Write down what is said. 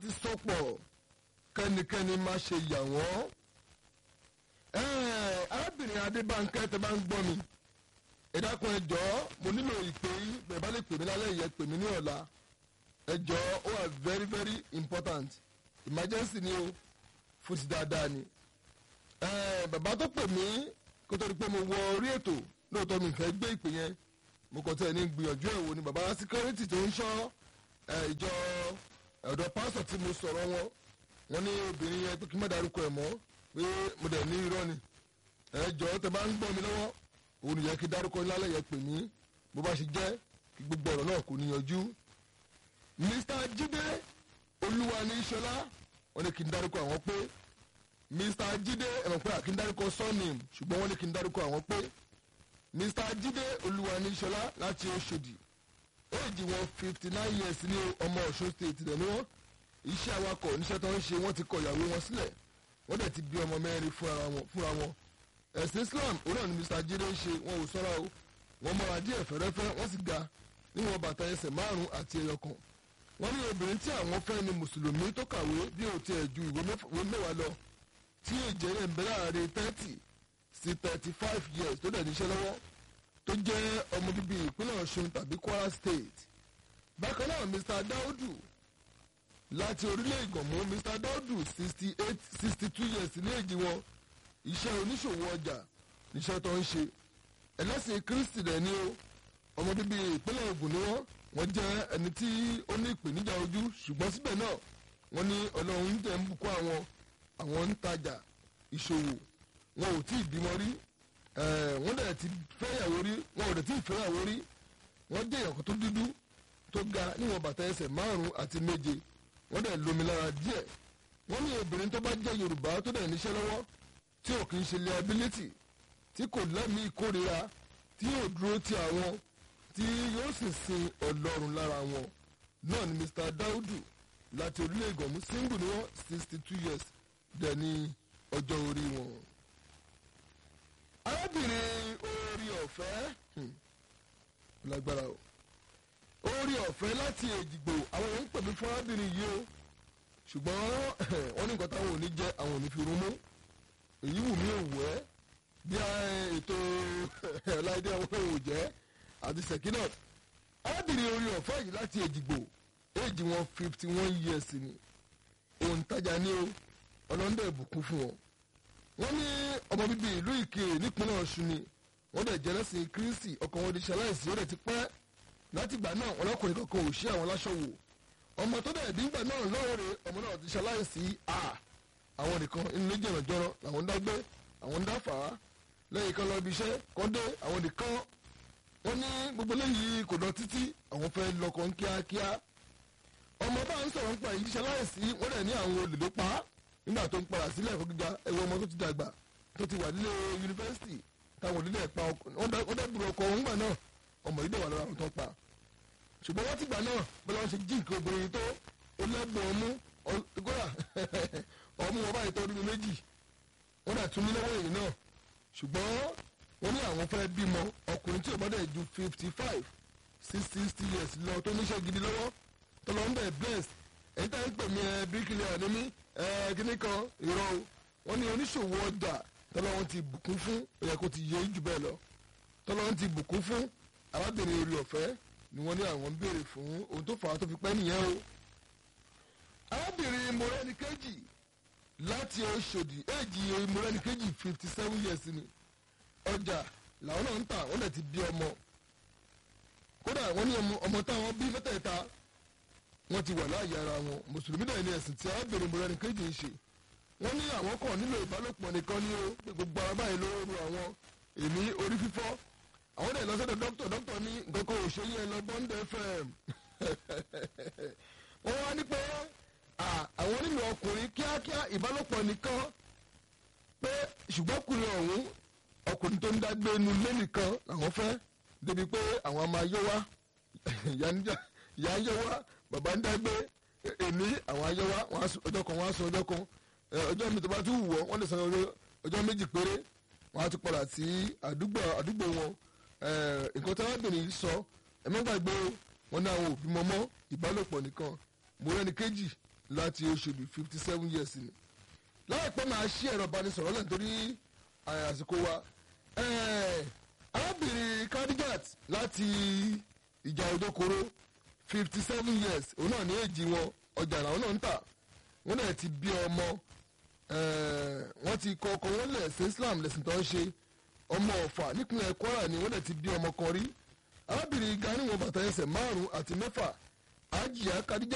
ti sọpọ̀ kẹ́nikẹ́ni má ṣe yà wọ́n. arábìnrin adébánkẹ́ tẹ bá ń gbọ́ mi ẹ dákun ẹ jọ̀ọ́ mo nílò ìpè yín bẹ́ẹ̀ bá lè pè mí lálẹ́ yẹ pè mí ní ọ̀la ẹ jọ̀ọ́ ó wà very very important emergency ni o fún ti dáadáa ni. bàbá tó pè mí kó tó di pé mo wọ orí ètò lóòótọ́ mi fẹ́ gbé ìpè yẹn mo kàn tẹ̀ ní gbìyànjú ẹ̀ wò ni bàbá síkírẹ́tì tó ń ṣọ́ ìjọ ọ̀dọ̀ pásọ̀ tí mo sọ̀rọ̀ wọn wọ́n ní obìnrin yẹn pé kí n má darúkọ ẹ̀ mọ́ pé mo dẹ̀ ní irọ́ ni ẹ jọ̀ọ́ tẹ bá ń gbọ́ mi lọ́wọ́ òun yẹ kí dárúkọ lálẹ́ yẹ pè mí bó bá ṣe jẹ́ kí gbogbo ọ̀rọ̀ náà kò níyanjú. Mr. Jídé Olúwani Ṣọlá wọ́n ní kí n dárúkọ àwọn pé Mr. Jídé ẹ̀mọ̀ pé àkí n dárúkọ surname ṣùgbọ́n wọ́n ní kí n dárúkọ àwọn pé Mr. Jídé Olúwani Ṣọlá láti Ọ̀ṣọ́dì éèjì wọn fifty nine years ní ọmọ Ọ̀ṣun state rẹ̀ ni wọ́n iṣẹ́ awakọ̀ oníṣẹ́ tó ń ṣe wọ́n ti kọ ìyàwó wọn sílẹ̀ wọ́n dẹ̀ ti bí ọmọ mẹ́rin fúnra wọn ẹ̀sìn Islam òun náà ni Mr. Jídé ń ṣe wọn ò sọ́ra o wọ́n mọ́ra díẹ̀ fẹ́rẹ́fẹ́ wọ́n sì ga níwọ̀n bàtà ẹsẹ̀ márùn-ún àti ẹyọ kan wọ́n ní obìnrin tí àwọn fẹ́ ni mùsùlùmí tó kàwé bí ó tiẹ̀ ju ìwé mẹ́wàá lọ tí èjẹ́ rẹ̀ ń bẹ láàrin thirty sí thirty five years tó dẹ̀ níṣẹ́ lọ́wọ́ tó jẹ́ ọmọ bíbí ìpínlẹ̀ Ọ̀ṣun tàbí Kwara State bákan náà Mr. Daudu láti orílẹ̀ Ìgànmú Mr. Daudu sixty eight sixty two years ní èjì wọn iṣẹ́ oníṣòwò ọjà níṣẹ́ tó ń ṣe ẹlẹ́sìn Kristi dẹ̀ ni ó ọmọ bíbí ìpínlẹ̀ Ògùn ni wọ́n wọ́n jẹ́ ẹni tí ó ní ìpèníjà ojú ṣùgbọ́n síbẹ̀ náà wọ́n ní Ọlọ́run tẹ̀ ń bùkún àwọn àwọn ń tajà ìṣòwò wọn ò tí ì bímọ rí wọ́n dẹ̀ ti fẹ́yàwó rí wọn ò dẹ̀ tí ì fẹ́yàwó rí wọ́n jẹ́ èèyàn tó dúdú tó ga níwọ̀n bàtà ẹsẹ̀ márùn-ún àti méje wọ́n dẹ̀ lómi lára díẹ̀ wọ́n ní obìnrin tó bá jẹ́ Yorùbá tó dẹ̀ níṣẹ́ lọ́wọ́ tí ò kì í ṣe liability tí kò lẹ́mìí ìkórira tí yóò dúró ti àwọn tí yóò sì sin ọlọ́run lára wọn náà ni Mr. Daudu láti orílẹ̀ ìgànmú single ni wọ́n sixty two years dẹ̀ ní ọjọ́ orí wọn. arábìnrin orí ọ̀fẹ́ lágbára o orí ọ̀fẹ́ láti èjìgbò àwọn èèyàn ń pè mí fún arábìnrin yìí o ṣùgbọ́n wọ́n ní nǹkan táwọn ò ní jẹ́ àwọn ò ní fi rún mú èyí wù mí òwú ẹ́ bí ètò ọ̀làdé àwọn òwò jẹ́ àti sekinat arábìnrin orí ọ̀fẹ́ yìí láti èjìgbò éèjì wọn fifty one years ni òǹtajà ní o ọlọ́ndà ìbùkún fún wọn. wọ́n ní ọmọ bíbí ìlú ìkirè nípínlẹ̀ ọ̀ṣun ni wọ́n dẹ̀ jẹ́ lẹ́sìn kírísì ọkàn wọn di ṣaláìsí ó dẹ̀ ti pẹ́ látìgbà náà ọlọ́kùnrin kankan ò ṣí àwọn láṣọ wò ọmọ tó dẹ̀ díngbà náà lọ́ọ̀rẹ́ ọmọ náà ti ṣaláìsí à àwọn nìkan inú méjì ọ̀nà jọrọ làwọn ń dágbé àwọn ń dáfà á lẹ́yìn kan lọ ibi iṣẹ́ kan dé àwọn nìkan wọ́n ní gbogbo léyìí kò lọ títí àwọn fẹ́ lọ́kàn kíákíá ọmọ bá ń sọ̀rọ̀ nípa ìyíṣẹ́ láìsí wọ́n dẹ̀ ní àwọn olè ló pa á nígbà tó ń padà sílẹ̀ ẹ̀kọ́ gíga ẹ̀wọ̀ ọmọ tó ti dàgbà tó ti wà nílé yunifásitì táwọn olè náà pa wọ́n dẹ̀ bùrọ̀ ọkọ̀ wọn gbà náà ọmọ yìí dẹ̀ wà lọ́ra àwọn tó ń pa ṣùgbọ́n wọ́n ti gbà náà bọ́lá wọn ṣe jí nǹkan obìnrin tó ó lẹ́gbọ̀n ọmú kódà ọmú wọn báyìí tó ọdún méjì wọ́n dẹ̀ tún ní lọ́wọ́ èyí náà ṣùgbọ́n wọ́n ní àwọn fẹ́ bímọ ọkùnrin tí ò bá dẹ̀ ju fifty five sí sixty years lọ tó níṣẹ́ gidi lọ́wọ́ tó lọ ń bẹ̀ blessed èyí tá ń pè mí ẹ bíríkìlẹ̀ ní mí ẹ kíní kan ìrọ̀ o wọ́n ní oníṣòwò ọjà tọ́lọ́wọ́n ti bùkún fún ó yẹ kó ti yẹ jù bẹ́ẹ̀ lọ tọ́lọ́wọ́n ti bùkún fún arábìnrin orí ọ̀fẹ́ ni wọ́n ní àwọn ń béèrè fún ohun tó fà á tó fi pẹ́ nìyẹn o arábìnrin mọ̀rẹ́nìkejì láti Ọ̀ṣọ́dì èjì mọ̀rẹ́nìkejì fifty seven years ni ọjà làwọn náà ń tà wọ́n dẹ̀ ti bí ọmọ kódà wọ́n ní ọmọ táwọn bí mẹ́tẹ̀ẹ̀ta wọ́n ti wà láàyè ara wọn mùsùlùmí náà ní ẹ̀sìn tí arábìnrin mọ̀rẹ́nìkejì ń ṣe wọ́n ní àwọn kan nílò ìbálòpọ̀ nìkan ní o pé gbogbo ara báyìí ló ru àwọn èmi orí fífọ́ àwọn dẹ̀ lọ sọ́dọ̀ dókítà dókítà ní nǹkan kan ò ṣe yẹn lọ Bond FM wọ́n wá ní pé àwọn nílò ọkùnrin kíákíá ìbálòpọ̀ nìkan pé ṣùgbọ́n ọkùnrin ọ̀hún ọkùnrin tó ń dágbé inú ilé nìkan làwọn fẹ́ débi pé àwọn a máa yọ wá ìyá ń yọ wá bàbá ń dágbé èmi àwọn ayọ wá ọjọ́ kan wọ́n á sọ ọjọ́ kan ọjọ́ mi tó bá tún wù wọ́ wọ́n lè sọ ọjọ́ méjì péré wọ́n á tún padà sí àdúgbò àdúgbò wọn nǹkan tí arábìnrin sọ ẹ̀mọ́ gbàgbé wọn ní àwọn òbí mọ́mọ́ ìbálòpọ̀ nìkan mo rẹ́ni kejì láti Òṣòdì fifty seven years ni láìpẹ́ máa ṣí ẹ̀rọ ìbánisọ̀rọ̀ lẹ́yìn torí àsìkò wa arábìnrin Khadijat láti ìjà òdòkòrò fifty seven years òun náà ní èjì wọn ọjà làwọn náà ń tà wọn náà ti bí ọmọ wọn ti kọ ọkọ wọn lẹ̀ sí Islam lẹ̀sìn tó ń ṣe ọmọ Ọ̀fà nípínlẹ̀ Kwara ni wọn náà ti bí ọmọ kan rí arábìnrin Gani wọn bàtà ẹsẹ̀ márùn-ún àti mẹ́fà Àjíyà Khadijat.